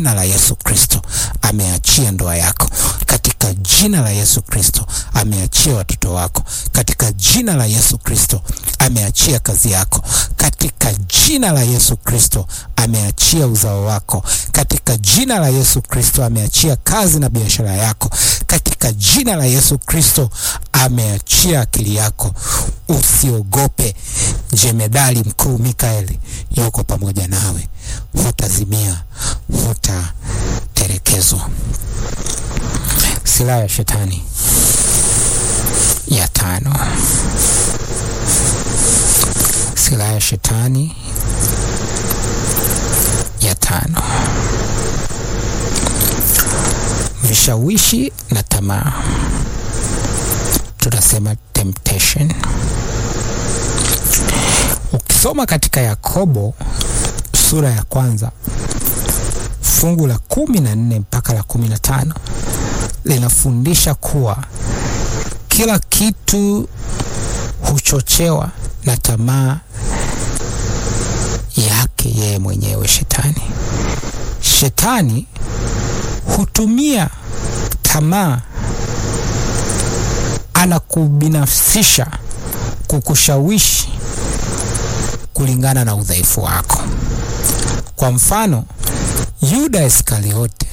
jina la Yesu Kristo ameachia ndoa yako, katika jina la Yesu Kristo ameachia watoto wako, katika jina la Yesu Kristo ameachia kazi yako, katika jina la Yesu Kristo ameachia uzao wako, katika jina la Yesu Kristo ameachia kazi na biashara yako, katika jina la Yesu Kristo ameachia akili yako. Usiogope, jemedali mkuu Mikaeli yuko pamoja nawe, hutazimia, hutaterekezwa. Silaha ya shetani ya tano. Silaha ya shetani ya tano: vishawishi na tamaa, tunasema temptation. Ukisoma katika Yakobo sura ya kwanza fungu la kumi na nne mpaka la kumi na tano linafundisha kuwa kila kitu huchochewa na tamaa yake yeye mwenyewe shetani. Shetani hutumia tamaa, anakubinafsisha, kukushawishi kulingana na udhaifu wako. Kwa mfano, Yuda Iskariote,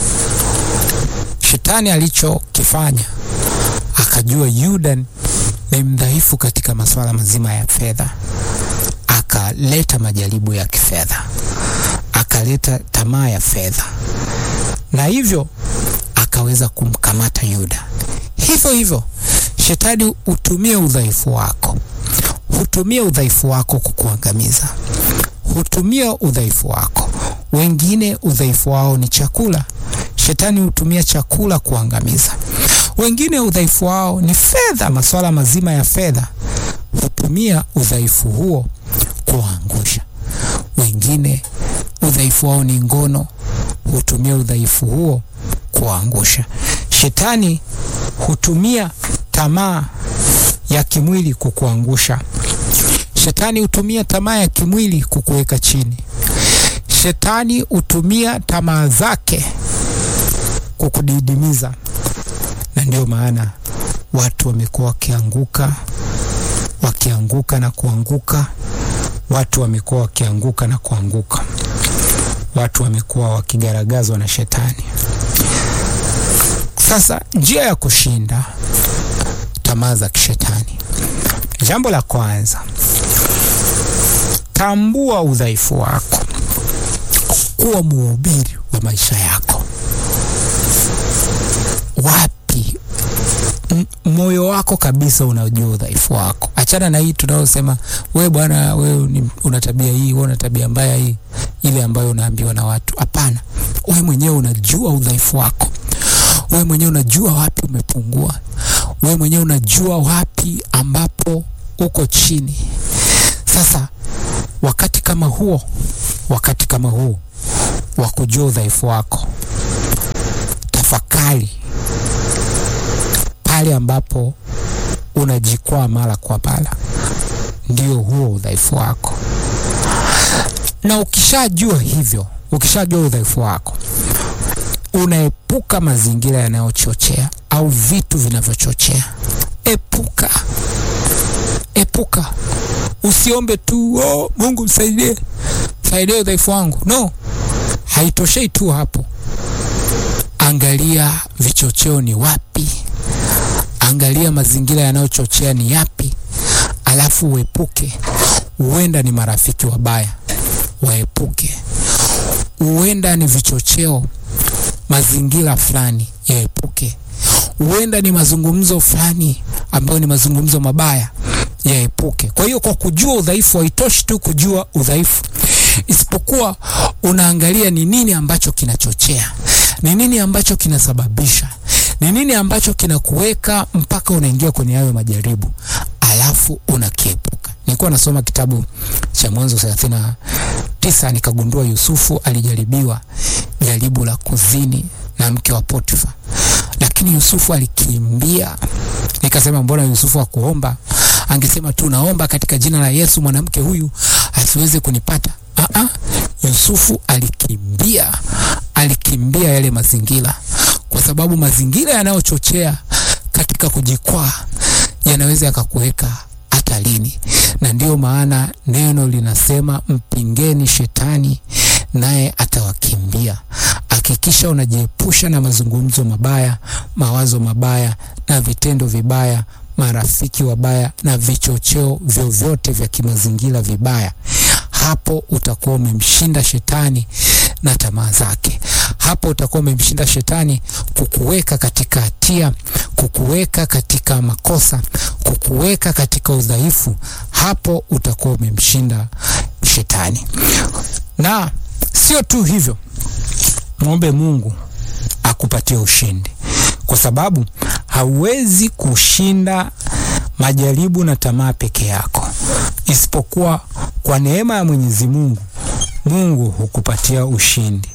shetani alichokifanya akajua Yuda ni mdhaifu katika masuala mazima ya fedha, akaleta majaribu ya kifedha, akaleta tamaa ya fedha, na hivyo akaweza kumkamata Yuda. Hivyo hivyo shetani hutumia udhaifu wako, hutumia udhaifu wako kukuangamiza, hutumia udhaifu wako. Wengine udhaifu wao ni chakula, shetani hutumia chakula kuangamiza. Wengine udhaifu wao ni fedha, masuala mazima ya fedha, hutumia udhaifu huo kuangusha. Wengine udhaifu wao ni ngono, hutumia udhaifu huo kuangusha. Shetani hutumia tamaa ya kimwili kukuangusha. Shetani hutumia tamaa ya kimwili kukuweka chini. Shetani hutumia tamaa zake kukudidimiza, na ndio maana watu wamekuwa wakianguka wakianguka na kuanguka. Watu wamekuwa wakianguka na kuanguka. Watu wamekuwa wakigaragazwa na shetani. Sasa njia ya kushinda tamaa za kishetani, jambo la kwanza, tambua udhaifu wako, kuwa mhubiri wa maisha yako. Wapi moyo wako kabisa unajua udhaifu wako. Achana na hii tunayosema, we bwana, we una tabia hii, we una tabia mbaya hii, ile ambayo unaambiwa na watu. Hapana, we mwenyewe unajua udhaifu wako. We mwenyewe unajua wapi umepungua. We mwenyewe unajua wapi ambapo uko chini. Sasa wakati kama huo, wakati kama huo wa kujua udhaifu wako, tafakari pale ambapo unajikwaa mara kwa mara, ndio huo udhaifu wako. Na ukishajua hivyo, ukishajua udhaifu wako, unaepuka mazingira yanayochochea au vitu vinavyochochea. Epuka, epuka. Usiombe tu oh, Mungu msaidie, saidia udhaifu wangu. No, haitoshei tu hapo. Angalia vichocheo ni wapi Angalia mazingira yanayochochea ni yapi, alafu uepuke. Huenda ni marafiki wabaya, waepuke. Huenda ni vichocheo, mazingira fulani, yaepuke. Huenda ni mazungumzo fulani ambayo ni mazungumzo mabaya, yaepuke. Kwa hiyo, kwa kujua udhaifu, haitoshi tu kujua udhaifu, isipokuwa unaangalia ni nini ambacho kinachochea, ni nini ambacho kinasababisha ni nini ambacho kinakuweka mpaka unaingia kwenye hayo majaribu, alafu unakiepuka. Nilikuwa nasoma kitabu cha Mwanzo thelathini na tisa nikagundua Yusufu alijaribiwa jaribu la kuzini na mke wa Potifa, lakini Yusufu alikimbia. Nikasema mbona Yusufu hakuomba? Angesema tu naomba katika jina la Yesu mwanamke huyu asiweze kunipata. Aa, Yusufu alikimbia alikimbia yale mazingira, kwa sababu mazingira yanayochochea katika kujikwaa yanaweza yakakuweka hatarini, na ndiyo maana neno linasema mpingeni shetani naye atawakimbia. Hakikisha unajiepusha na mazungumzo mabaya, mawazo mabaya na vitendo vibaya, marafiki wabaya na vichocheo vyovyote vya kimazingira vibaya. Hapo utakuwa umemshinda shetani na tamaa zake. Hapo utakuwa umemshinda shetani kukuweka katika hatia, kukuweka katika makosa, kukuweka katika udhaifu. Hapo utakuwa umemshinda shetani. Na sio tu hivyo, mwombe Mungu akupatie ushindi, kwa sababu hauwezi kushinda majaribu na tamaa peke yako, isipokuwa kwa neema ya Mwenyezi Mungu. Mungu hukupatia ushindi.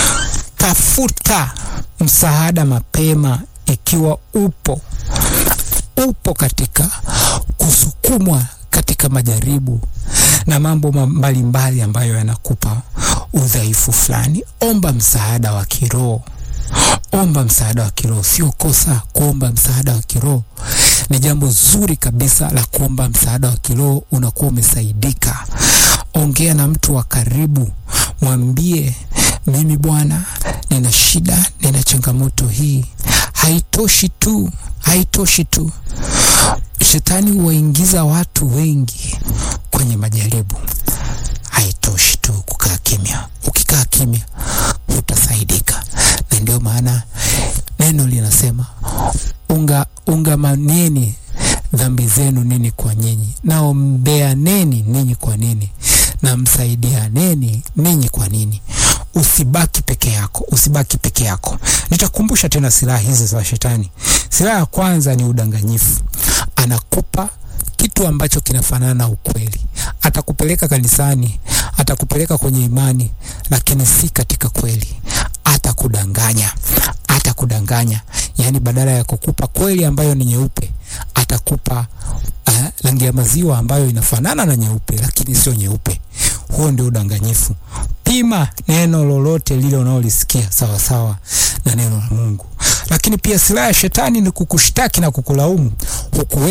Tafuta msaada mapema ikiwa upo upo katika kusukumwa katika majaribu na mambo mbalimbali ambayo yanakupa udhaifu fulani. Omba msaada wa kiroho, omba msaada wa kiroho. Sio kosa kuomba msaada wa kiroho, ni jambo zuri kabisa la kuomba msaada wa kiroho. Unakuwa umesaidika. Ongea na mtu wa karibu, mwambie mimi bwana, nina shida, nina changamoto hii. Haitoshi tu, haitoshi tu. Shetani huwaingiza watu wengi kwenye majaribu. Haitoshi tu kukaa kimya. Ukikaa kimya utasaidika, na ndio maana neno linasema unga ungamaneni dhambi zenu ninyi kwa nyinyi, naombeaneni ninyi kwa nini, na msaidianeni ninyi kwa nini. Usibaki peke yako, usibaki peke yako. Nitakumbusha tena silaha hizi za shetani. Silaha ya kwanza ni udanganyifu. Anakupa kitu ambacho kinafanana na ukweli. Atakupeleka kanisani, atakupeleka kwenye imani, lakini si katika kweli. Atakudanganya, atakudanganya. Yaani, badala ya kukupa kweli ambayo ni nyeupe, atakupa uh, rangi ya maziwa ambayo inafanana na nyeupe, lakini sio nyeupe. Huo ndio udanganyifu. Pima neno lolote lile unaolisikia sawasawa na neno la Mungu. Lakini pia silaha ya shetani ni kukushtaki na kukulaumu, hukuweza